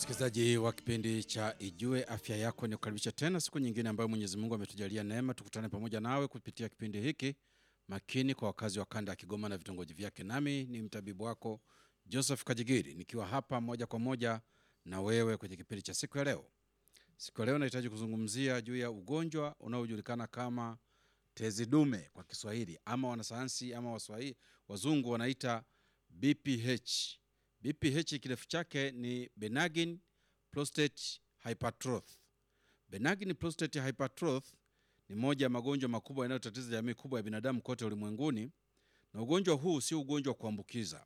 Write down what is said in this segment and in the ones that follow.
Msikilizaji wa kipindi cha Ijue Afya Yako, ni kukaribisha tena siku nyingine ambayo Mwenyezi Mungu ametujalia neema tukutane pamoja nawe kupitia kipindi hiki makini kwa wakazi wa kanda ya Kigoma na vitongoji vyake. Nami ni mtabibu wako Joseph Kajigiri nikiwa hapa moja kwa moja na wewe kwenye kipindi cha siku ya leo. Siku ya leo nahitaji kuzungumzia juu ya ugonjwa unaojulikana kama tezi dume kwa Kiswahili, ama wanasayansi ama waswahili wazungu wanaita BPH. BPH kirefu chake ni benign prostate hypertrophy. Benign prostate hypertrophy ni moja ya magonjwa makubwa yanayotatiza jamii kubwa ya binadamu kote ulimwenguni, na ugonjwa huu sio ugonjwa wa kuambukiza,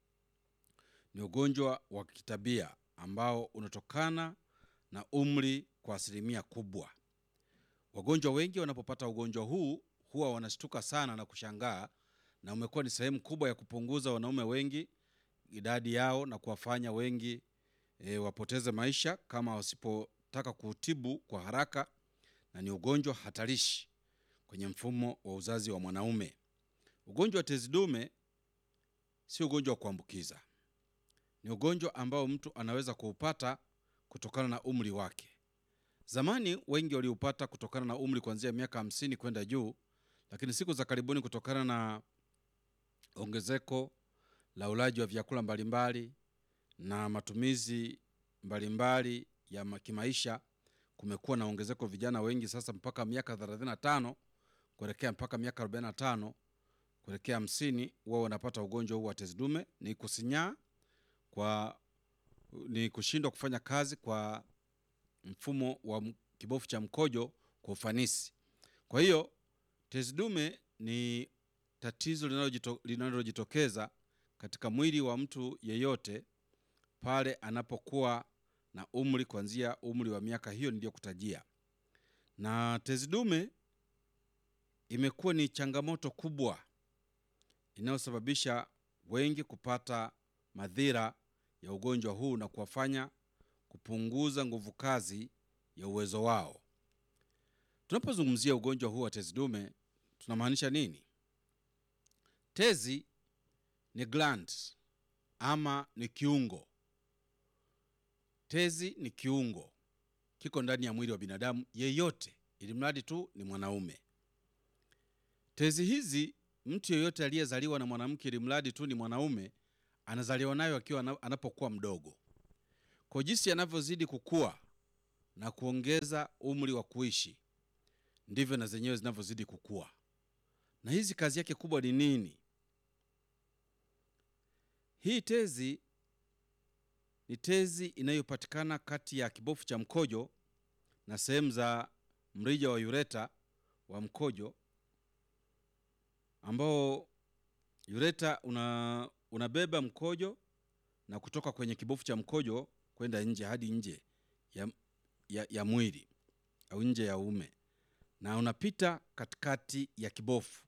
ni ugonjwa wa kitabia ambao unatokana na umri kwa asilimia kubwa. Wagonjwa wengi wanapopata ugonjwa huu huwa wanashtuka sana na kushangaa, na umekuwa ni sehemu kubwa ya kupunguza wanaume wengi idadi yao na kuwafanya wengi e, wapoteze maisha kama wasipotaka kuutibu kwa haraka, na ni ugonjwa hatarishi kwenye mfumo wa uzazi wa mwanaume. Ugonjwa wa tezi dume si ugonjwa wa kuambukiza, ni ugonjwa ambao mtu anaweza kuupata kutokana na umri wake. Zamani wengi waliupata kutokana na umri kuanzia miaka hamsini kwenda juu, lakini siku za karibuni kutokana na ongezeko la ulaji wa vyakula mbalimbali na matumizi mbalimbali ya ma- kimaisha, kumekuwa na ongezeko vijana wengi sasa mpaka miaka 35 kuelekea mpaka miaka 45 kuelekea 50 wao wanapata ugonjwa huu wa tezi dume. Ni kusinyaa kwa, ni kushindwa kufanya kazi kwa mfumo wa m- kibofu cha mkojo kwa ufanisi. Kwa hiyo tezi dume ni tatizo linalojito- linalojitokeza katika mwili wa mtu yeyote pale anapokuwa na umri kuanzia umri wa miaka hiyo niliyokutajia. Na tezi dume imekuwa ni changamoto kubwa inayosababisha wengi kupata madhira ya ugonjwa huu na kuwafanya kupunguza nguvu kazi ya uwezo wao. Tunapozungumzia ugonjwa huu wa tezi dume tunamaanisha nini? Tezi ni gland ama ni kiungo. Tezi ni kiungo, kiko ndani ya mwili wa binadamu yeyote, ili mradi tu ni mwanaume. Tezi hizi mtu yeyote aliyezaliwa na mwanamke, ili mradi tu ni mwanaume, anazaliwa nayo akiwa ana- anapokuwa mdogo. Kwa jinsi anavyozidi kukua na kuongeza umri wa kuishi, ndivyo na zenyewe zinavyozidi kukua. Na hizi kazi yake kubwa ni nini? Hii tezi ni tezi inayopatikana kati ya kibofu cha mkojo na sehemu za mrija wa ureta wa mkojo, ambao ureta una, unabeba mkojo na kutoka kwenye kibofu cha mkojo kwenda nje hadi nje ya, ya, ya mwili au nje ya uume na unapita katikati ya kibofu.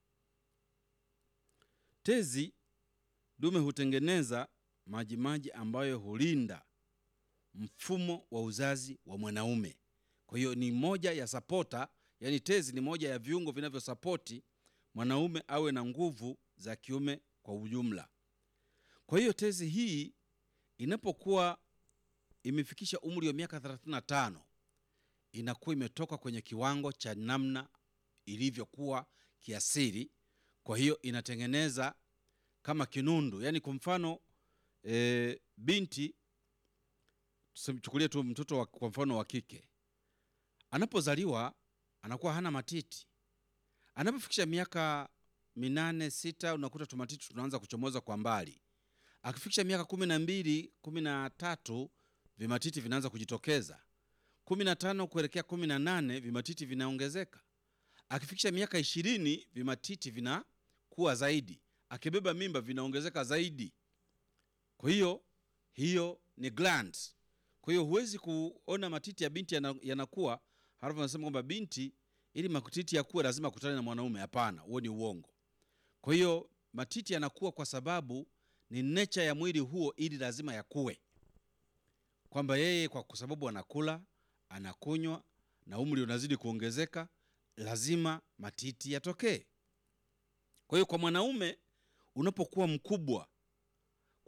Tezi dume hutengeneza majimaji ambayo hulinda mfumo wa uzazi wa mwanaume. Kwa hiyo ni moja ya sapota, yani tezi ni moja ya viungo vinavyosapoti mwanaume awe na nguvu za kiume kwa ujumla. Kwa hiyo tezi hii inapokuwa imefikisha umri wa miaka 35 inakuwa imetoka kwenye kiwango cha namna ilivyokuwa kiasili. Kwa hiyo inatengeneza kama kinundu, yaani kwa mfano e, binti tusimchukulie tu mtoto wa, kwa mfano wa kike anapozaliwa anakuwa hana matiti. Anapofikisha miaka minane sita, unakuta tumatiti tunaanza kuchomoza kwa mbali. Akifikisha miaka kumi na mbili kumi na tatu vimatiti vinaanza kujitokeza. kumi na tano kuelekea kumi na nane vimatiti vinaongezeka. Akifikisha miaka ishirini vimatiti vinakuwa zaidi. Akibeba mimba vinaongezeka zaidi. Kwa hiyo hiyo ni glands. Kwa hiyo huwezi kuona matiti ya binti yana- yanakuwa halafu anasema kwamba binti ili matiti yakuwe lazima akutane na mwanaume. Hapana, huo ni uongo. Kwa hiyo matiti yanakuwa kwa sababu ni nature ya mwili huo, ili lazima yakuwe, kwamba yeye kwa sababu anakula anakunywa na umri unazidi kuongezeka, lazima matiti yatokee. Kwa hiyo kwa mwanaume unapokuwa mkubwa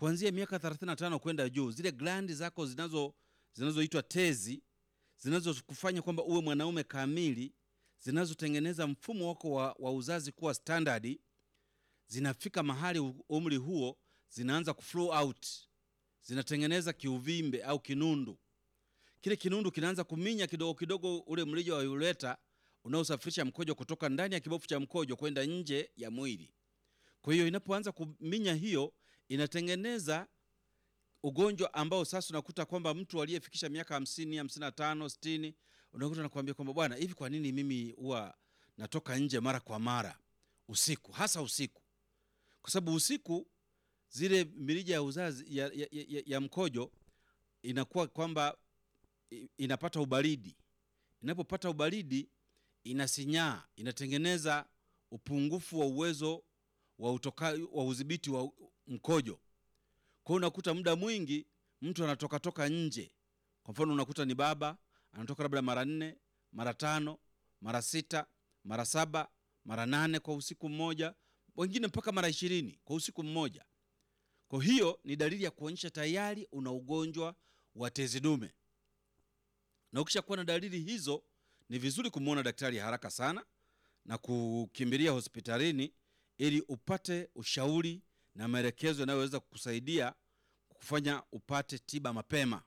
kuanzia miaka 35 kwenda juu, zile glandi zako zinazo zinazoitwa tezi zinazokufanya kwamba uwe mwanaume kamili, zinazotengeneza mfumo wako wa, wa uzazi kuwa standard, zinafika mahali u- umri huo zinaanza kuflow out, zinatengeneza kiuvimbe au kinundu. Kile kinundu kinaanza kuminya kidogo kidogo ule mrija wa ureta unaosafirisha mkojo kutoka ndani ya kibofu cha mkojo kwenda nje ya mwili. Kwa hiyo inapoanza kuminya hiyo, inatengeneza ugonjwa ambao sasa unakuta kwamba mtu aliyefikisha miaka hamsini, hamsini na tano, sitini, unakuta nakwambia kwamba bwana, hivi kwa nini mimi huwa natoka nje mara kwa mara usiku, hasa usiku? Kwa sababu usiku zile mirija ya uzazi ya, ya, ya, ya mkojo inakuwa kwamba i- inapata ubaridi. Inapopata ubaridi inasinyaa, inatengeneza upungufu wa uwezo wa utoka, wa udhibiti wa mkojo. Kwa hiyo unakuta muda mwingi mtu anatoka toka nje. Kwa mfano unakuta ni baba anatoka labda mara nne, mara tano, mara sita, mara saba, mara nane kwa usiku mmoja, wengine mpaka mara ishirini kwa usiku mmoja. Kwa hiyo ni dalili ya kuonyesha tayari una ugonjwa wa tezi dume, na ukishakuwa na dalili hizo, ni vizuri kumwona daktari haraka sana na kukimbilia hospitalini ili upate ushauri na maelekezo yanayoweza kukusaidia kufanya upate tiba mapema.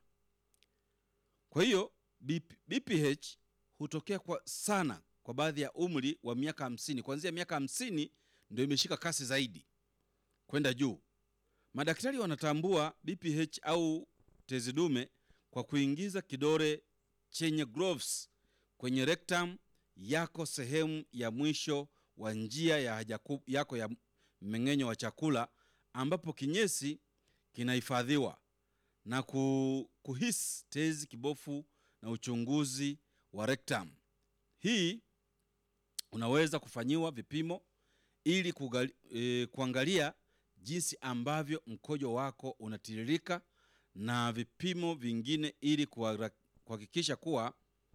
Kwa hiyo BP, BPH hutokea kwa sana kwa baadhi ya umri wa miaka hamsini. Kuanzia miaka hamsini ndio imeshika kasi zaidi kwenda juu. Madaktari wanatambua BPH au tezi dume kwa kuingiza kidole chenye gloves kwenye rectum yako, sehemu ya mwisho wa njia ya haja ku- yako ya mmeng'enyo wa chakula, ambapo kinyesi kinahifadhiwa na ku- kuhisi tezi, kibofu na uchunguzi wa rectum. Hii unaweza kufanyiwa vipimo ili kugali, e, kuangalia jinsi ambavyo mkojo wako unatiririka na vipimo vingine ili kuhara- kuhakikisha kuwa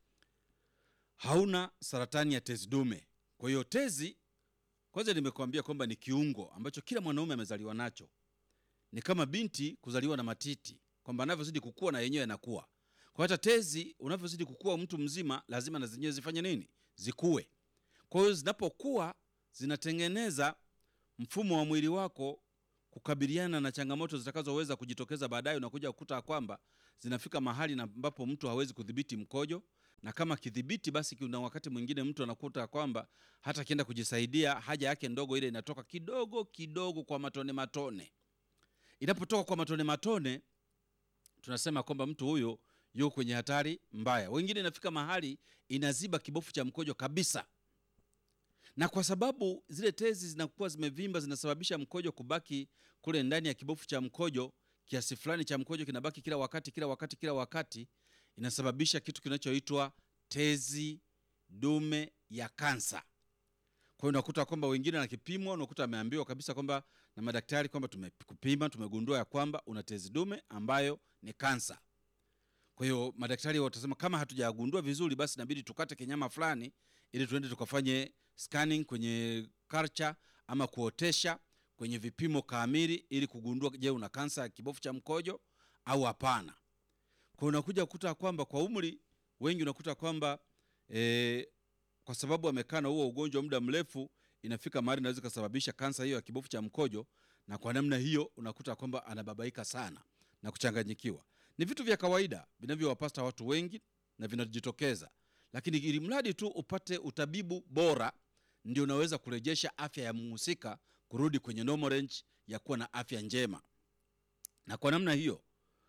hauna saratani ya tezi dume. Kwa hiyo tezi, kwanza nimekuambia kwamba ni kiungo ambacho kila mwanaume amezaliwa nacho. Ni kama binti kuzaliwa na matiti, kwamba anavyozidi kukua na yenyewe yanakuwa. Kwa hata tezi unavyozidi kukua, mtu mzima lazima na zenyewe zifanye nini? Zikue. Kwa hiyo zinapokuwa zinatengeneza mfumo wa mwili wako kukabiliana na changamoto zitakazoweza kujitokeza baadaye. Unakuja kukuta kwamba zinafika mahali na ambapo mtu hawezi kudhibiti mkojo, na kama kidhibiti, basi kuna wakati mwingine mtu anakuta kwamba hata akienda kujisaidia haja yake ndogo ile inatoka kidogo kidogo kwa matone matone. Inapotoka kwa matone matone, tunasema kwamba mtu huyo yuko kwenye hatari mbaya. Wengine inafika mahali inaziba kibofu cha mkojo kabisa na kwa sababu zile tezi zinakuwa zimevimba zinasababisha mkojo kubaki kule ndani ya kibofu cha mkojo. Kiasi fulani cha mkojo kinabaki kila wakati kila wakati kila wakati, inasababisha kitu kinachoitwa tezi dume ya kansa. Kwa hiyo unakuta kwamba wengine na kipimo, unakuta ameambiwa kabisa kwamba na madaktari kwamba tumekupima, tumegundua ya kwamba una tezi dume ambayo ni kansa. Kwa hiyo madaktari watasema kama hatujagundua vizuri, basi inabidi tukate kinyama fulani ili tuende tukafanye scanning kwenye culture ama kuotesha kwenye vipimo kamili ili kugundua, je, una kansa ya kibofu cha mkojo au hapana. Kwa unakuja kukuta kwamba kwa umri wengi unakuta kwamba e, kwa sababu amekaa na huo ugonjwa muda mrefu, inafika mahali inaweza kusababisha kansa hiyo ya kibofu cha mkojo, na kwa namna hiyo unakuta kwamba anababaika sana na kuchanganyikiwa. Ni vitu vya kawaida vinavyowapata watu wengi na vinajitokeza, lakini ili mradi tu upate utabibu bora, ndio unaweza kurejesha afya ya mhusika kurudi kwenye normal range ya kuwa na afya njema. Na kwa namna hiyo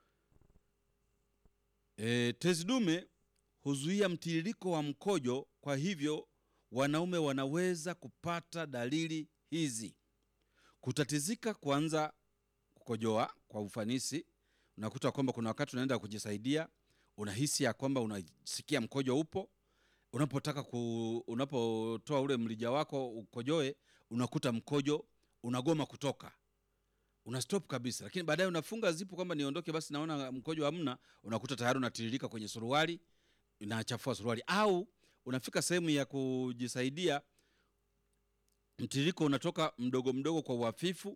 e, tezi dume huzuia mtiririko wa mkojo. Kwa hivyo wanaume wanaweza kupata dalili hizi: kutatizika kuanza kukojoa kwa ufanisi. Unakuta kwamba kuna wakati unaenda kujisaidia, unahisi ya kwamba unasikia mkojo upo. Unapotaka ku, unapotoa ule mlija wako ukojoe, unakuta mkojo unagoma kutoka, una stop kabisa, lakini baadaye unafunga zipu kwamba niondoke basi, naona mkojo hamna, unakuta tayari unatiririka kwenye suruali, inachafua suruali. Au unafika sehemu ya kujisaidia, mtiririko unatoka mdogo mdogo kwa uhafifu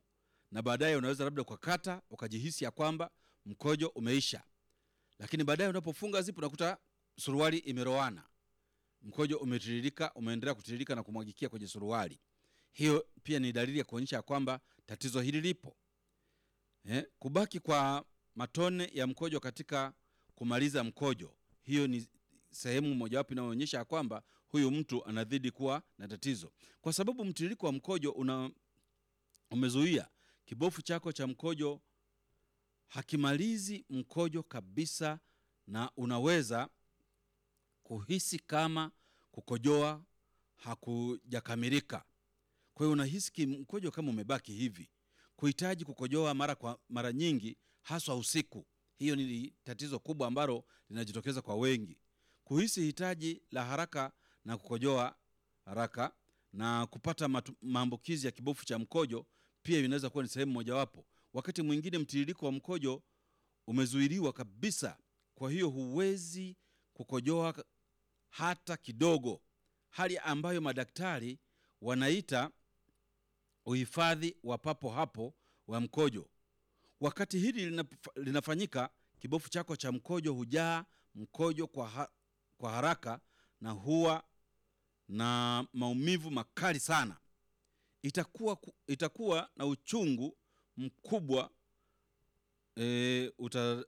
na baadaye unaweza labda ukakata ukajihisi ya kwamba mkojo umeisha, lakini baadaye unapofunga zipu unakuta suruali imeroana, mkojo umetiririka, umeendelea kutiririka na kumwagikia kwenye suruali. Hiyo pia ni dalili ya kuonyesha ya kwamba tatizo hili lipo. Eh, kubaki kwa matone ya mkojo katika kumaliza mkojo, hiyo ni sehemu mojawapo inayoonyesha ya kwamba huyu mtu anazidi kuwa na tatizo, kwa sababu mtiririko wa mkojo una umezuia kibofu chako cha mkojo hakimalizi mkojo kabisa, na unaweza kuhisi kama kukojoa hakujakamilika. Kwa hiyo unahisi ki- mkojo kama umebaki hivi, kuhitaji kukojoa mara kwa mara nyingi, haswa usiku. Hiyo ni tatizo kubwa ambalo linajitokeza kwa wengi, kuhisi hitaji la haraka na kukojoa haraka na kupata matu- maambukizi ya kibofu cha mkojo pia inaweza kuwa ni sehemu mojawapo. Wakati mwingine mtiririko wa mkojo umezuiliwa kabisa, kwa hiyo huwezi kukojoa hata kidogo, hali ambayo madaktari wanaita uhifadhi wa papo hapo wa mkojo. Wakati hili linaf- linafanyika, kibofu chako cha mkojo hujaa mkojo kwa, ha kwa haraka na huwa na maumivu makali sana. Itakuwa, ku- itakuwa na uchungu mkubwa e, uta,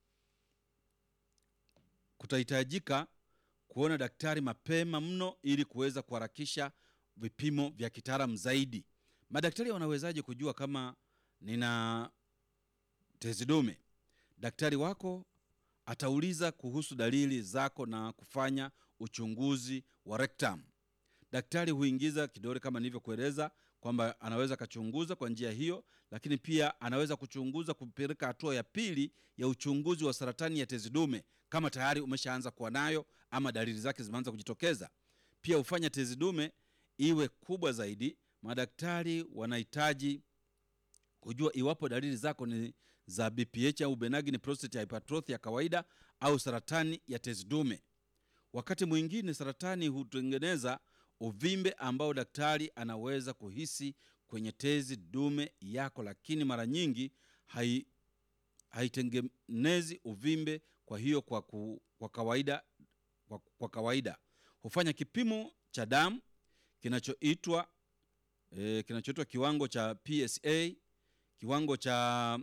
kutahitajika kuona daktari mapema mno ili kuweza kuharakisha vipimo vya kitaalamu zaidi. Madaktari wanawezaje kujua kama nina tezi dume? Daktari wako atauliza kuhusu dalili zako na kufanya uchunguzi wa rectum. Daktari huingiza kidole kama nilivyokueleza kwamba anaweza akachunguza kwa njia hiyo, lakini pia anaweza kuchunguza kupeleka hatua ya pili ya uchunguzi wa saratani ya tezi dume kama tayari umeshaanza kuwa nayo ama dalili zake zimeanza kujitokeza. Pia hufanya tezi dume iwe kubwa zaidi. Madaktari wanahitaji kujua iwapo dalili zako ni za BPH au benign prostate hypertrophy ya kawaida au saratani ya tezi dume. Wakati mwingine saratani hutengeneza uvimbe ambao daktari anaweza kuhisi kwenye tezi dume yako, lakini mara nyingi hai haitengenezi uvimbe. Kwa hiyo kwa, ku, kwa kawaida kwa, kwa kawaida hufanya kipimo cha damu kinachoitwa e, kinachoitwa kiwango cha PSA, kiwango cha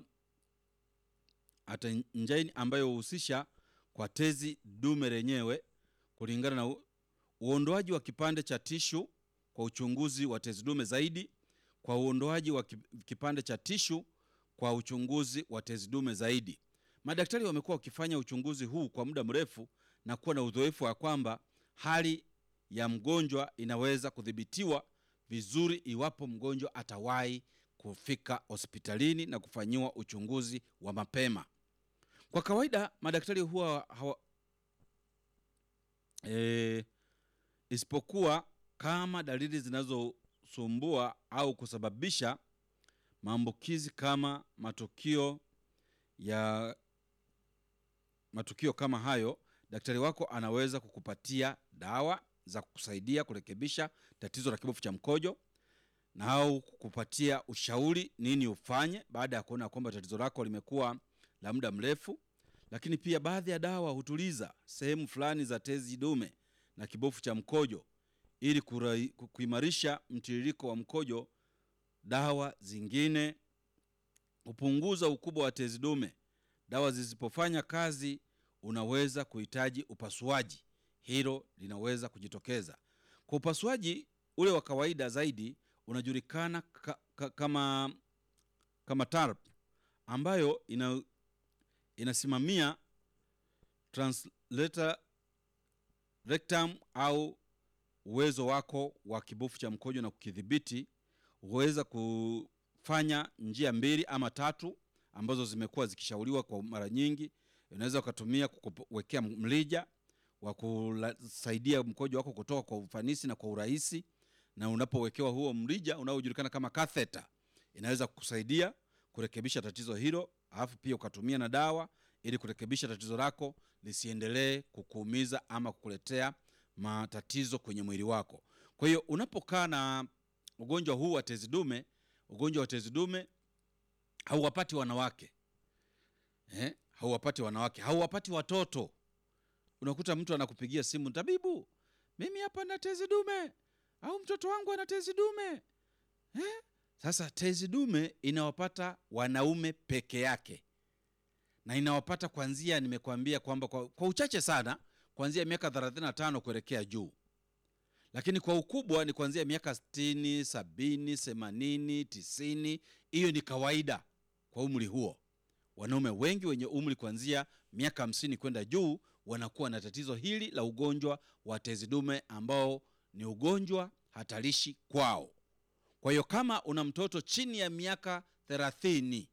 atenjini ambayo huhusisha kwa tezi dume lenyewe kulingana na u- uondoaji wa kipande cha tishu kwa uchunguzi wa tezi dume zaidi, kwa uondoaji wa ki- kipande cha tishu kwa uchunguzi wa tezi dume zaidi. Madaktari wamekuwa wakifanya uchunguzi huu kwa muda mrefu na kuwa na uzoefu wa kwamba hali ya mgonjwa inaweza kudhibitiwa vizuri iwapo mgonjwa atawahi kufika hospitalini na kufanyiwa uchunguzi wa mapema. Kwa kawaida madaktari huwa hawa, e, isipokuwa kama dalili zinazosumbua au kusababisha maambukizi kama matukio ya matukio kama hayo, daktari wako anaweza kukupatia dawa za kukusaidia kurekebisha tatizo la kibofu cha mkojo na au kukupatia ushauri nini ufanye baada ya kuona kwamba tatizo lako limekuwa la muda mrefu. Lakini pia baadhi ya dawa hutuliza sehemu fulani za tezi dume na kibofu cha mkojo ili kurai- ku- kuimarisha mtiririko wa mkojo. Dawa zingine hupunguza ukubwa wa tezi dume. Dawa zisipofanya kazi, unaweza kuhitaji upasuaji. Hilo linaweza kujitokeza. Kwa upasuaji ule wa kawaida zaidi unajulikana ka, ka, kama kama TARP ambayo ina, inasimamia translator rectum au uwezo wako wa kibofu cha mkojo na kukidhibiti. Huweza kufanya njia mbili ama tatu ambazo zimekuwa zikishauriwa kwa mara nyingi. Unaweza ukatumia kuwekea mlija wa kusaidia mkojo wako kutoka kwa ufanisi na kwa urahisi, na unapowekewa huo mrija unaojulikana kama catheter, inaweza kukusaidia kurekebisha tatizo hilo, alafu pia ukatumia na dawa ili kurekebisha tatizo lako lisiendelee kukuumiza ama kukuletea matatizo kwenye mwili wako. Kwa hiyo unapokaa na ugonjwa huu wa tezi dume, ugonjwa wa tezi dume hauwapati wanawake eh? hauwapati wanawake hauwapati watoto unakuta mtu anakupigia simu tabibu mimi hapa na tezi dume au mtoto wangu ana tezi dume eh? sasa tezi dume inawapata wanaume peke yake na inawapata kwanzia nimekwambia kwamba kwa, kwa uchache sana kuanzia miaka 35 kuelekea juu lakini kwa ukubwa ni kuanzia miaka 60 70 80 90 hiyo ni kawaida kwa umri huo wanaume wengi wenye umri kuanzia miaka 50 kwenda juu wanakuwa na tatizo hili la ugonjwa wa tezi dume ambao ni ugonjwa hatarishi kwao kwa hiyo kama una mtoto chini ya miaka 30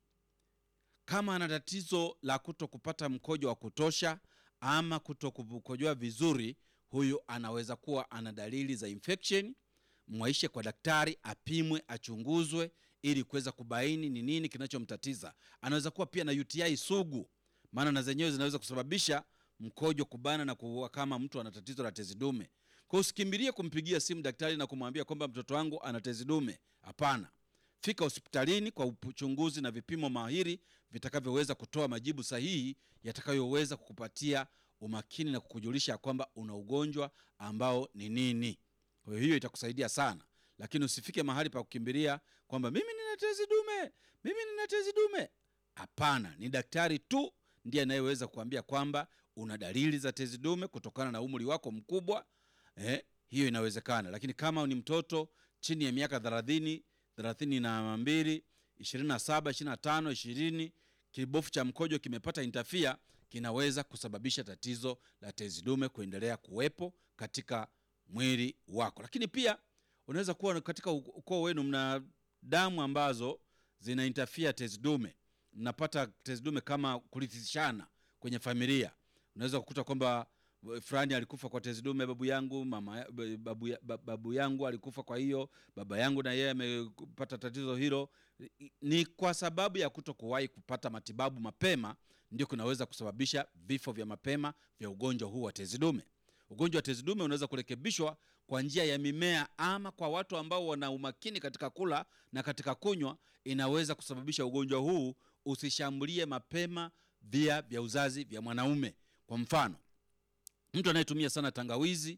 kama ana tatizo la kuto kupata mkojo wa kutosha ama kuto kukojoa vizuri huyu anaweza kuwa ana dalili za infection mwaishe kwa daktari apimwe achunguzwe ili kuweza kubaini ni nini kinachomtatiza anaweza kuwa pia na uti sugu maana na zenyewe zinaweza kusababisha mkojo kubana na kuwa kama mtu ana tatizo la tezi dume kwa usikimbilie kumpigia simu daktari na kumwambia kwamba mtoto wangu ana tezi dume hapana fika hospitalini kwa uchunguzi na vipimo mahiri vitakavyoweza kutoa majibu sahihi yatakayoweza kukupatia umakini na kukujulisha ya kwamba una ugonjwa ambao ni nini kwa hiyo hiyo itakusaidia sana lakini usifike mahali pa kukimbilia kwamba mimi nina tezi dume mimi nina tezi dume hapana ni daktari tu ndiye anayeweza kuambia kwamba una dalili za tezi dume kutokana na umri wako mkubwa eh, hiyo inawezekana lakini kama ni mtoto chini ya miaka thelathini thelathini na mbili ishirini na saba ishirini na tano ishirini kibofu cha mkojo kimepata intafia kinaweza kusababisha tatizo la tezi dume kuendelea kuwepo katika mwili wako lakini pia unaweza kuwa katika ukoo wenu mna damu ambazo zina intafia tezi dume mnapata tezi dume kama kurithishana kwenye familia unaweza kukuta kwamba fulani alikufa kwa tezi dume babu yangu mama babu, ya- babu yangu alikufa kwa hiyo baba yangu na yeye amepata tatizo hilo ni kwa sababu ya kuto kuwahi kupata matibabu mapema ndio kunaweza kusababisha vifo vya mapema vya ugonjwa huu wa tezi dume ugonjwa wa tezi dume unaweza kurekebishwa kwa njia ya mimea ama kwa watu ambao wana umakini katika kula na katika kunywa inaweza kusababisha ugonjwa huu usishambulie mapema via vya uzazi vya mwanaume kwa mfano mtu anayetumia sana tangawizi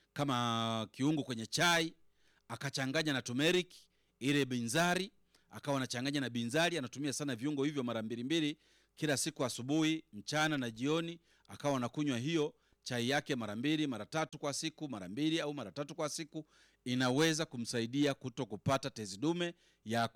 kama kiungo kwenye chai akachanganya na turmeric ile binzari akawa anachanganya na binzari anatumia sana viungo hivyo mara mbili mbili kila siku asubuhi mchana na jioni akawa anakunywa hiyo chai yake mara mbili mara tatu kwa siku mara mbili au mara tatu kwa siku inaweza kumsaidia kuto kupata tezi dume ya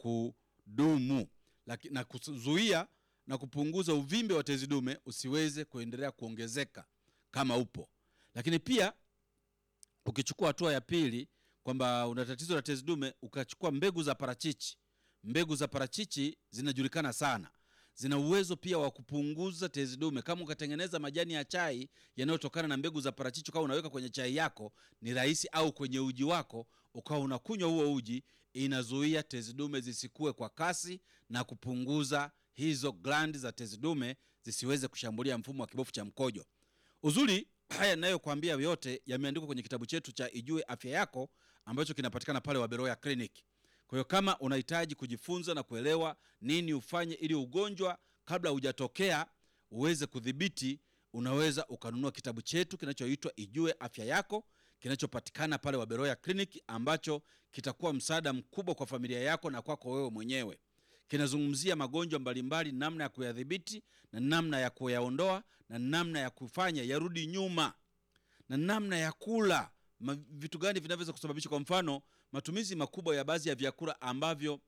kudumu Laki, na kuzuia na kupunguza uvimbe wa tezi dume usiweze kuendelea kuongezeka kama upo lakini pia ukichukua hatua ya pili kwamba una tatizo la tezi dume ukachukua mbegu za parachichi mbegu za parachichi zinajulikana sana zina uwezo pia wa kupunguza tezi dume kama ukatengeneza majani ya chai yanayotokana na mbegu za parachichi ukawa unaweka kwenye chai yako ni rahisi au kwenye uji wako ukawa unakunywa huo uji inazuia tezi dume zisikue kwa kasi na kupunguza hizo glandi za tezi dume zisiweze kushambulia mfumo wa kibofu cha mkojo uzuri haya nayokwambia yote yameandikwa kwenye kitabu chetu cha ijue afya yako ambacho kinapatikana pale waberoya clinic kwa hiyo kama unahitaji kujifunza na kuelewa nini ufanye ili ugonjwa kabla hujatokea uweze kudhibiti unaweza ukanunua kitabu chetu kinachoitwa ijue afya yako kinachopatikana pale waberoya clinic ambacho kitakuwa msaada mkubwa kwa familia yako na kwako wewe mwenyewe kinazungumzia magonjwa mbalimbali namna ya kuyadhibiti na namna ya kuyaondoa na namna ya kufanya yarudi nyuma na namna ya kula ma, vitu gani vinavyoweza kusababisha kwa mfano matumizi makubwa ya baadhi ya vyakula ambavyo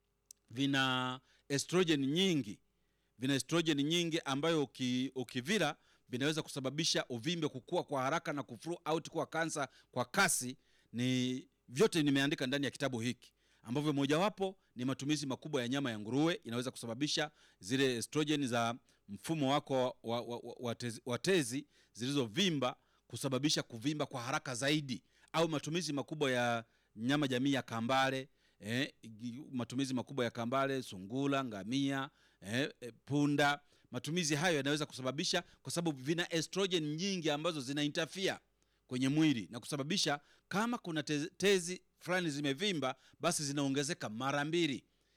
vina estrogen nyingi vina estrogen nyingi ambayo uki, ukivila vinaweza kusababisha uvimbe kukua kwa haraka na kuflu out kuwa kansa kwa kasi ni vyote nimeandika ndani ya kitabu hiki ambavyo mojawapo ni matumizi makubwa ya nyama ya nguruwe inaweza kusababisha zile estrogen za mfumo wako wa, wa, wa, wa, tezi, wa tezi zilizovimba kusababisha kuvimba kwa haraka zaidi au matumizi makubwa ya nyama jamii ya kambale eh, matumizi makubwa ya kambale sungula ngamia eh, eh, punda matumizi hayo yanaweza kusababisha kwa sababu vina estrogen nyingi ambazo zina interfere kwenye mwili na kusababisha kama kuna tezi, tezi fulani zimevimba basi zinaongezeka mara mbili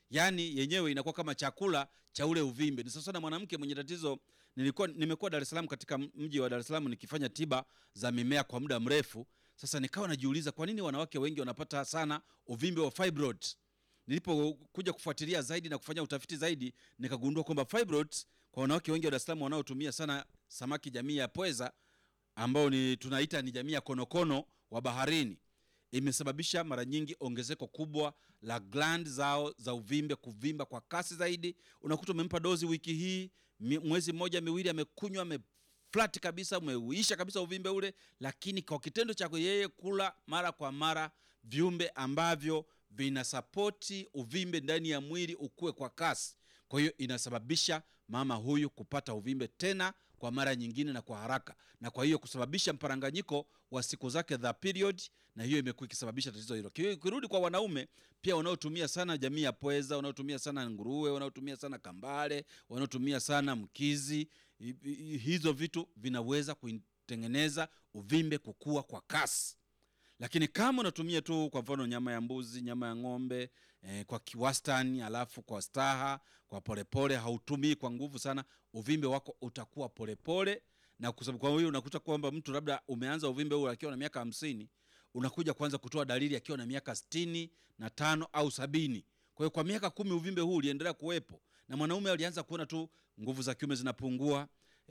yaani yenyewe inakuwa kama chakula cha ule uvimbe. Ni sasa na mwanamke mwenye tatizo. Nilikuwa nimekuwa Dar es Salaam, katika mji wa Dar es Salaam nikifanya tiba za mimea kwa muda mrefu. Sasa nikawa najiuliza kwa nini wanawake wengi wanapata sana uvimbe wa fibroid. Nilipokuja kufuatilia zaidi na kufanya utafiti zaidi, nikagundua kwamba fibroid kwa wanawake wengi wa Dar es Salaam wanaotumia sana samaki jamii ya pweza ambao ni tunaita ni jamii ya konokono wa baharini imesababisha mara nyingi ongezeko kubwa la gland zao za uvimbe kuvimba kwa kasi zaidi. Unakuta umempa dozi wiki hii, mwezi mmoja miwili, amekunywa ameflat kabisa, umeuisha kabisa uvimbe ule, lakini kwa kitendo cha yeye kula mara kwa mara viumbe ambavyo vinasapoti uvimbe ndani ya mwili ukue kwa kasi, kwa hiyo inasababisha mama huyu kupata uvimbe tena kwa mara nyingine na kwa haraka, na kwa hiyo kusababisha mparanganyiko wa siku zake za period, na hiyo imekuwa ikisababisha tatizo hilo. Kirudi kwa wanaume pia wanaotumia sana jamii ya pweza, wanaotumia sana nguruwe, wanaotumia sana kambale, wanaotumia sana mkizi, hizo vitu vinaweza kutengeneza uvimbe kukua kwa kasi. Lakini kama unatumia tu kwa mfano nyama ya mbuzi, nyama ya ng'ombe eh, kwa kiwastani, alafu kwa staha, kwa polepole, hautumii kwa nguvu sana, uvimbe wako utakuwa polepole, na kwa sababu kwa hiyo unakuta kwamba mtu labda umeanza uvimbe huu akiwa na miaka hamsini, unakuja kuanza kutoa dalili akiwa na miaka sitini na tano au sabini. Kwa hiyo kwa miaka kumi uvimbe huu uliendelea kuwepo, na mwanaume alianza kuona tu nguvu za kiume zinapungua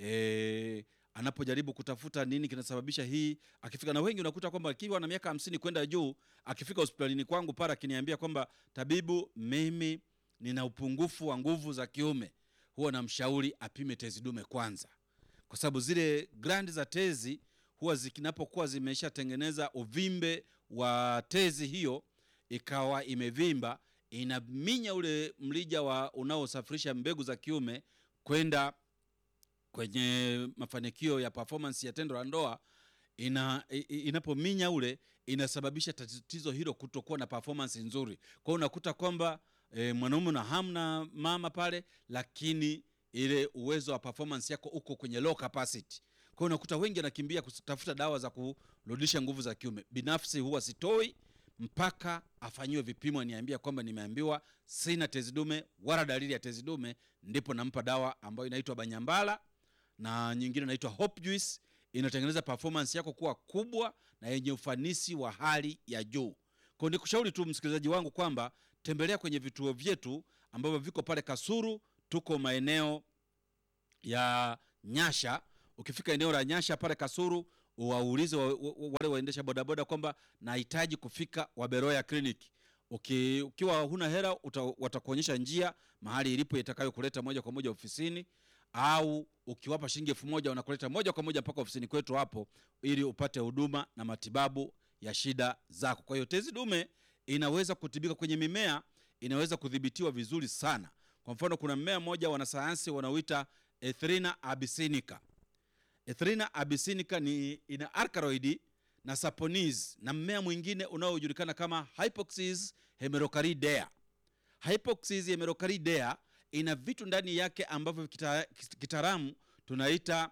eh, anapojaribu kutafuta nini kinasababisha hii, akifika na wengi unakuta kwamba akiwa na miaka hamsini kwenda juu, akifika hospitalini kwangu pale akiniambia kwamba tabibu, mimi nina upungufu wa nguvu za kiume, huwa namshauri apime tezi dume kwanza, kwa sababu zile grandi za tezi huwa zinapokuwa zimeshatengeneza uvimbe wa tezi hiyo ikawa imevimba, inaminya ule mlija wa unaosafirisha mbegu za kiume kwenda kwenye mafanikio ya performance ya tendo la ndoa ina, inapominya ule inasababisha tatizo hilo kutokuwa na performance nzuri. Kwa hiyo unakuta kwamba e, mwanaume na hamna mama pale, lakini ile uwezo wa performance yako uko kwenye low capacity. Kwa hiyo unakuta wengi anakimbia kutafuta dawa za kurudisha nguvu za kiume. Binafsi huwa sitoi mpaka afanyiwe vipimo, niambia kwamba nimeambiwa sina tezi dume wala dalili ya tezi dume, ndipo nampa dawa ambayo inaitwa Banyambala na nyingine inaitwa Hope Juice. Inatengeneza performance yako kuwa kubwa na yenye ufanisi wa hali ya juu. Kwa nikushauri tu msikilizaji wangu kwamba tembelea kwenye vituo vyetu ambavyo viko pale Kasuru, tuko maeneo ya Nyasha. Ukifika eneo la Nyasha pale Kasuru, waulize wa, wa, wale waendesha bodaboda kwamba nahitaji kufika Waberoya Clinic. Uki, ukiwa huna hela watakuonyesha njia mahali ilipo itakayokuleta moja kwa moja ofisini au ukiwapa shilingi elfu moja wanakuleta moja kwa moja mpaka ofisini kwetu hapo, ili upate huduma na matibabu ya shida zako. Kwa hiyo tezi dume inaweza kutibika kwenye mimea, inaweza kudhibitiwa vizuri sana. Kwa mfano, kuna mmea mmoja wanasayansi wanaoita Ethrinha abyssinica. Ethrinha abyssinica ni ina alkaloid na saponis na mmea mwingine unaojulikana kama Hypoxis hemerocalidea. Hypoxis hemerocalidea ina vitu ndani yake ambavyo kitaalamu kita tunaita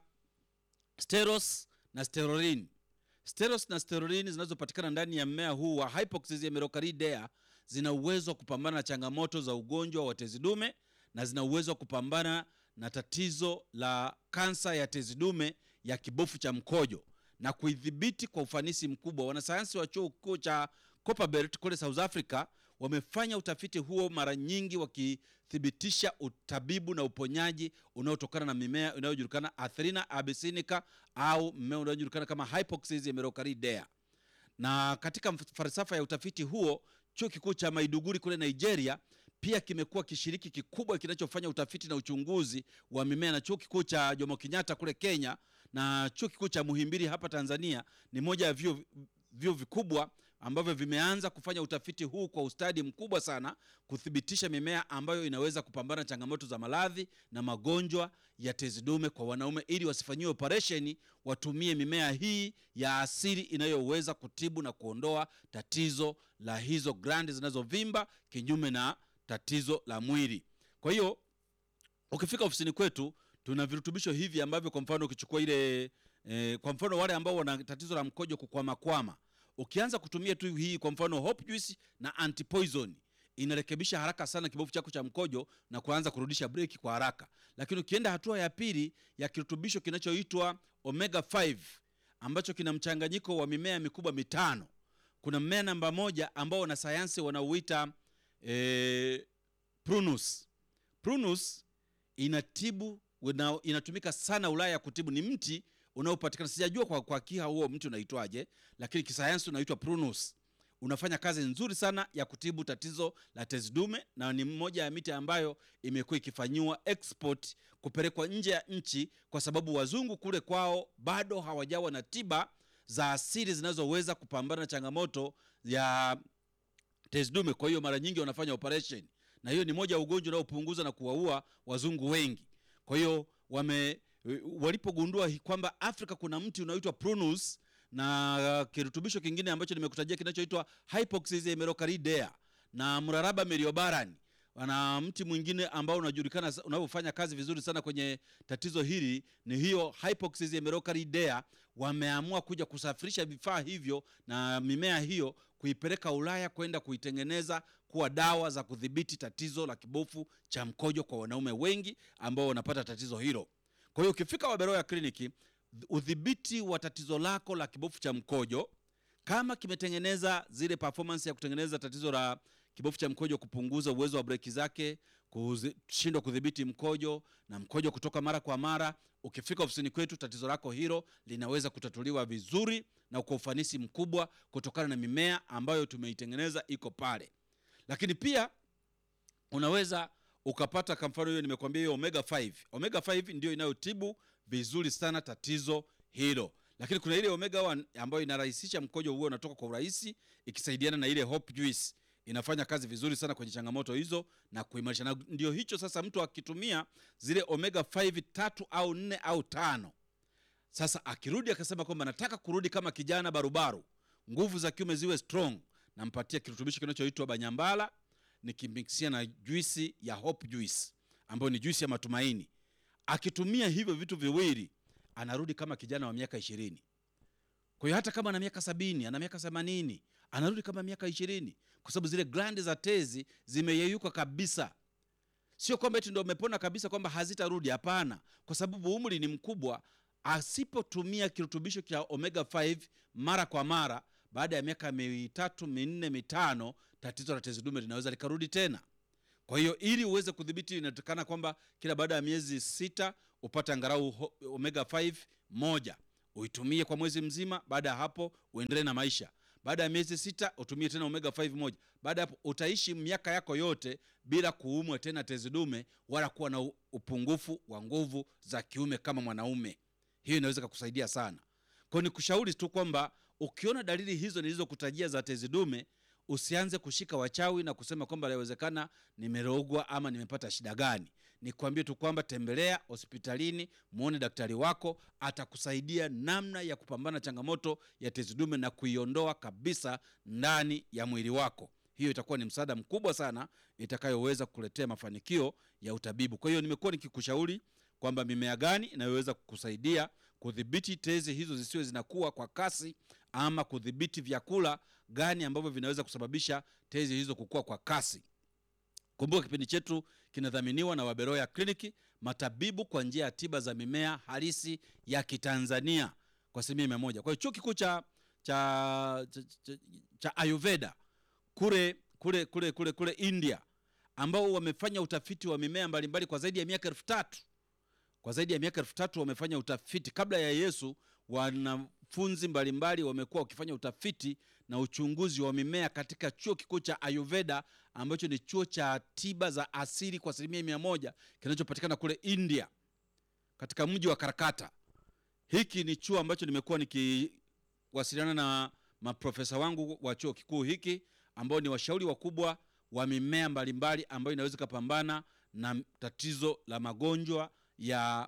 steros na sterolin. Steros na sterolin zinazopatikana ndani ya mmea huu wa Hypoxis hemerocalidea zina uwezo wa kupambana na changamoto za ugonjwa wa tezi dume na zina uwezo wa kupambana na tatizo la kansa ya tezi dume ya kibofu cha mkojo na kuidhibiti kwa ufanisi mkubwa. Wanasayansi wa chuo kikuu cha Copperbelt kule South Africa wamefanya utafiti huo mara nyingi wakithibitisha utabibu na uponyaji unaotokana na mimea inayojulikana Ethrinha abyssinica au mmea unaojulikana kama Hypoxis hemerocalidea. Na katika falsafa ya utafiti huo, chuo kikuu cha Maiduguri kule Nigeria pia kimekuwa kishiriki kikubwa kinachofanya utafiti na uchunguzi wa mimea, na chuo kikuu cha Jomo Kenyatta kule Kenya na chuo kikuu cha Muhimbili hapa Tanzania ni moja ya vyuo vyuo vikubwa ambavyo vimeanza kufanya utafiti huu kwa ustadi mkubwa sana kuthibitisha mimea ambayo inaweza kupambana changamoto za maradhi na magonjwa ya tezi dume kwa wanaume, ili wasifanyiwe operesheni, watumie mimea hii ya asili inayoweza kutibu na kuondoa tatizo la hizo grandi zinazovimba kinyume na tatizo la mwili. Kwa hiyo ukifika ofisini kwetu tuna virutubisho hivi ambavyo kwa mfano ukichukua ile e, kwa mfano wale ambao wana tatizo la mkojo kukwamakwama ukianza kutumia tu hii kwa mfano Hope Juice na antipoison inarekebisha haraka sana kibofu chako cha mkojo na kuanza kurudisha breki kwa haraka. Lakini ukienda hatua ya pili ya kirutubisho kinachoitwa omega 5 ambacho kina mchanganyiko wa mimea mikubwa mitano. Kuna mmea namba moja ambao wanasayansi wanauita eh, prunus. Prunus inatibu una, inatumika sana Ulaya kutibu, ni mti unaopatikana sijajua kwa, kwa kiha huo mti unaitwaje, lakini kisayansi unaitwa prunus. Unafanya kazi nzuri sana ya kutibu tatizo la tezi dume, na ni mmoja ya miti ambayo imekuwa ikifanyiwa export kupelekwa nje ya nchi, kwa sababu wazungu kule kwao bado hawajawa na tiba za asili zinazoweza kupambana na changamoto ya tezi dume. Kwa hiyo mara nyingi wanafanya operation, na hiyo ni moja ya ugonjwa unaopunguza na kuwaua wazungu wengi. Kwa hiyo wame walipogundua hi- kwamba Afrika kuna mti unaoitwa prunus na kirutubisho kingine ambacho nimekutajia kinachoitwa Hypoxis emerocardea na mraraba meriobaran na mti mwingine ambao unajulikana sa- unaofanya kazi vizuri sana kwenye tatizo hili ni hiyo Hypoxis emerocardea. Wameamua kuja kusafirisha vifaa hivyo na mimea hiyo kuipeleka Ulaya kwenda kuitengeneza kuwa dawa za kudhibiti tatizo la kibofu cha mkojo kwa wanaume wengi ambao wanapata tatizo hilo. Kwa hiyo ukifika Waberoya kliniki, udhibiti wa tatizo lako la kibofu cha mkojo kama kimetengeneza zile performance ya kutengeneza tatizo la kibofu cha mkojo, kupunguza uwezo wa breki zake, kushindwa kudhibiti mkojo na mkojo kutoka mara kwa mara, ukifika ofisini kwetu, tatizo lako hilo linaweza kutatuliwa vizuri na kwa ufanisi mkubwa kutokana na mimea ambayo tumeitengeneza iko pale. Lakini pia unaweza ukapata kwa mfano hiyo nimekwambia hiyo omega 5 omega 5 ndio inayotibu vizuri sana tatizo hilo lakini kuna ile omega 1 ambayo inarahisisha mkojo huo unatoka kwa urahisi ikisaidiana na ile hope juice inafanya kazi vizuri sana kwenye changamoto hizo na kuimarisha na ndio hicho sasa mtu akitumia zile omega 5 tatu au nne au tano sasa akirudi akasema kwamba nataka kurudi kama kijana barubaru nguvu za kiume ziwe strong nampatia kirutubisho kinachoitwa banyambala nikimikisia na juisi ya hope juice ambayo ni juisi ya matumaini akitumia hivyo vitu viwili anarudi kama kijana wa miaka ishirini kwa hiyo hata kama ana miaka sabini ana miaka themanini anarudi kama miaka ishirini kwa sababu zile glandi za tezi zimeyeyuka kabisa sio kwamba eti ndo umepona kabisa kwamba hazitarudi hapana kwa sababu umri ni mkubwa asipotumia kirutubisho cha omega 5 mara kwa mara baada ya miaka mitatu minne mitano tatizo la tezi dume linaweza likarudi tena kwa hiyo ili uweze kudhibiti inatakana kwamba kila baada ya miezi sita upate angalau ho- omega 5 moja uitumie kwa mwezi mzima baada ya hapo uendelee na maisha baada ya miezi sita utumie tena omega 5 moja baada ya hapo utaishi miaka yako yote bila kuumwa tena tezi dume wala kuwa na u- upungufu wa nguvu za kiume kama mwanaume hiyo inaweza kukusaidia sana kwa ni kushauri tu kwamba ukiona dalili hizo nilizokutajia za tezi dume usianze kushika wachawi na kusema kwamba inawezekana nimerogwa ama nimepata shida gani nikwambie tu kwamba tembelea hospitalini muone daktari wako atakusaidia namna ya kupambana na changamoto ya tezi dume na kuiondoa kabisa ndani ya mwili wako hiyo itakuwa ni msaada mkubwa sana itakayoweza kukuletea mafanikio ya utabibu kwa hiyo nimekuwa nikikushauri kwamba mimea gani inayoweza kukusaidia kudhibiti tezi hizo zisiwe zinakuwa kwa kasi ama kudhibiti vyakula gani ambavyo vinaweza kusababisha tezi hizo kukua kwa kasi kumbuka kipindi chetu kinadhaminiwa na waberoya kliniki matabibu kwa njia ya tiba za mimea halisi ya kitanzania kwa asilimia mia moja kwa hiyo chuo kikuu cha, cha, cha, cha, cha ayurveda kule kule kule kule kule india ambao wamefanya utafiti wa mimea mbalimbali kwa zaidi ya miaka elfu tatu kwa zaidi ya miaka elfu tatu wamefanya utafiti kabla ya yesu wanafunzi mbalimbali wamekuwa wakifanya utafiti na uchunguzi wa mimea katika chuo kikuu cha ayurveda ambacho ni chuo cha tiba za asili kwa asilimia mia moja kinachopatikana kule india katika mji wa karakata hiki ni chuo ambacho nimekuwa nikiwasiliana na maprofesa wangu wa chuo kikuu hiki ambao ni washauri wakubwa wa mimea mbalimbali ambayo inaweza ikapambana na tatizo la magonjwa ya,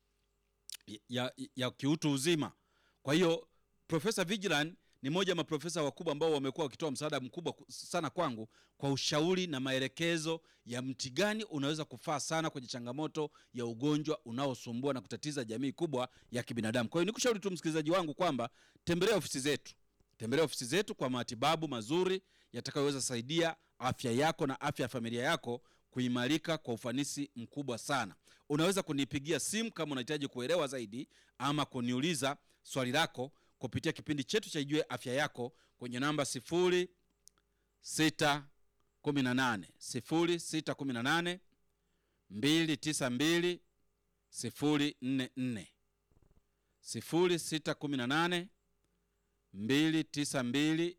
ya, ya kiutu uzima kwa hiyo profesa vigilan ni moja ya maprofesa wakubwa ambao wamekuwa wakitoa msaada mkubwa ku- sana kwangu kwa ushauri na maelekezo ya mti gani unaweza kufaa sana kwenye changamoto ya ugonjwa unaosumbua na kutatiza jamii kubwa ya kibinadamu kwa hiyo nikushauri tu msikilizaji wangu kwamba tembelea ofisi zetu Tembelea ofisi zetu kwa matibabu mazuri yatakayoweza saidia afya yako na afya ya familia yako kuimarika kwa ufanisi mkubwa sana. Unaweza kunipigia simu kama unahitaji kuelewa zaidi ama kuniuliza swali lako kupitia kipindi chetu cha Ijue Afya Yako kwenye namba 0618 0618 292 044 0618 292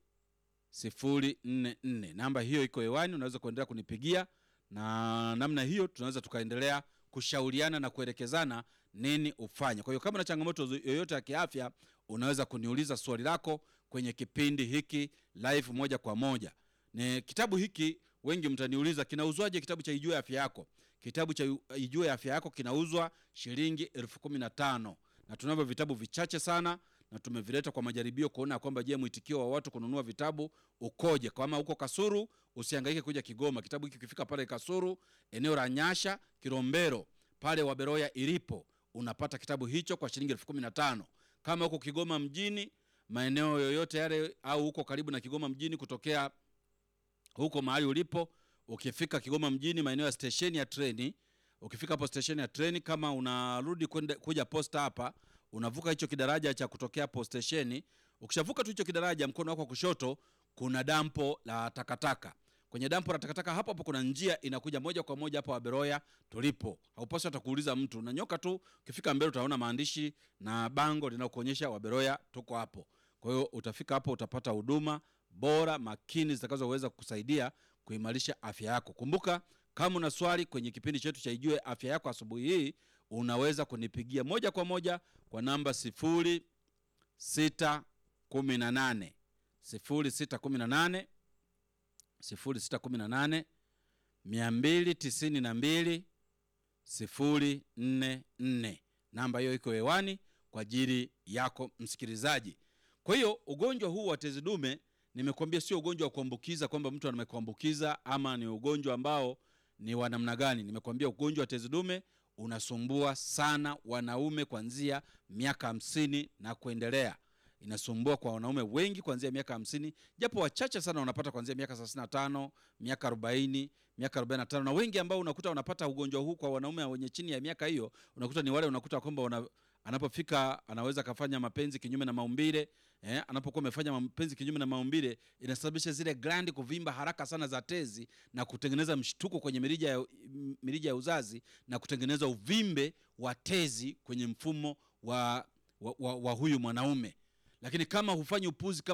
044. Namba hiyo iko hewani, unaweza kuendelea kunipigia, na namna hiyo tunaweza tukaendelea kushauriana na kuelekezana nini ufanye. Kwa hiyo kama na changamoto yoyote ya kiafya, unaweza kuniuliza swali lako kwenye kipindi hiki live moja kwa moja. Ni kitabu hiki wengi mtaniuliza kinauzwaje? Kitabu cha Ijue Afya Yako, kitabu cha Ijue Afya Yako kinauzwa shilingi elfu kumi na tano na tunavyo vitabu vichache sana na tumevileta kwa majaribio kuona kwamba je, mwitikio wa watu kununua vitabu ukoje. Kama uko Kasuru, usihangaike kuja Kigoma. Kitabu hiki kifika pale Kasuru, eneo la Nyasha, Kilombero, pale Waberoya ilipo, unapata kitabu hicho kwa shilingi elfu kumi na tano. Kama uko Kigoma mjini, maeneo yoyote yale, au uko karibu na Kigoma mjini, kutokea huko mahali ulipo, ukifika Kigoma mjini, maeneo ya stesheni ya treni, ukifika hapo stesheni ya treni, kama unarudi kwenda kuja posta hapa unavuka hicho kidaraja cha kutokea hapo stesheni. Ukishavuka tu hicho kidaraja, mkono wako wa kushoto kuna dampo la takataka. Kwenye dampo la takataka hapo hapo kuna njia inakuja moja kwa moja hapo Waberoya tulipo. Haupaswi hata kuuliza mtu, unanyoka tu, ukifika mbele utaona maandishi na bango linalokuonyesha Waberoya tuko hapo. Kwa hiyo utafika hapo, utapata huduma bora makini zitakazoweza kukusaidia kuimarisha afya yako. Kumbuka, kama una swali kwenye kipindi chetu cha Ijue Afya Yako asubuhi hii unaweza kunipigia moja kwa moja kwa namba sifuri sita kumi na nane sifuri sita kumi na nane sifuri sita kumi na nane mia mbili tisini na mbili sifuri nne nne. Namba hiyo iko hewani kwa ajili yako msikilizaji. Kwa hiyo ugonjwa huu wa tezi dume nimekuambia sio ugonjwa wa kuambukiza kwamba mtu amekuambukiza ama ni ugonjwa ambao ni wa namna gani. Nimekuambia ugonjwa wa tezi dume unasumbua sana wanaume kuanzia miaka hamsini na kuendelea. Inasumbua kwa wanaume wengi kuanzia miaka hamsini, japo wachache sana wanapata kuanzia miaka thelathini na tano, miaka arobaini, miaka arobaini na tano, na wengi ambao unakuta wanapata ugonjwa huu kwa wanaume wenye chini ya miaka hiyo, unakuta ni wale unakuta kwamba wana, anapofika anaweza kafanya mapenzi kinyume na maumbile eh, anapokuwa amefanya mapenzi kinyume na maumbile inasababisha zile glandi kuvimba haraka sana za tezi na kutengeneza mshtuko kwenye mirija ya, mirija ya uzazi na kutengeneza uvimbe wa tezi kwenye mfumo wa, wa, wa, wa huyu mwanaume. Lakini kama hufanyi upuzi kama